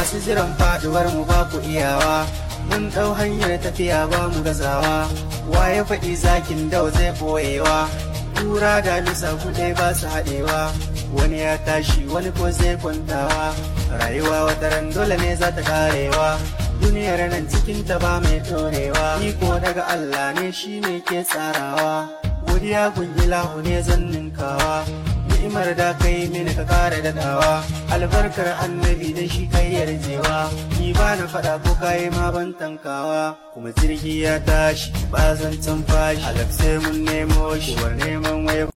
masu jiran faduwar mu ba ku iyawa mun ɗau hanyar tafiya ba mu gazawa waye faɗi zakin dau zai boyewa tura da lisa kuɗe ba su haɗewa wani ya tashi wani ko zai kwantawa rayuwa wata ran dole ne za ta karewa duniyar nan cikin ta ba mai ɗorewa iko daga Allah ne shi ne ke tsarawa godiya gun ilahu ne zan ninkawa ni'imar da kai mini ka kare daɗawa albarkar annabi da shi kai yarjewa ni ba na faɗa ko kayi ma ban tankawa kuma jirgi ya tashi ba zan fashi alak sai mun nemo shi war neman waya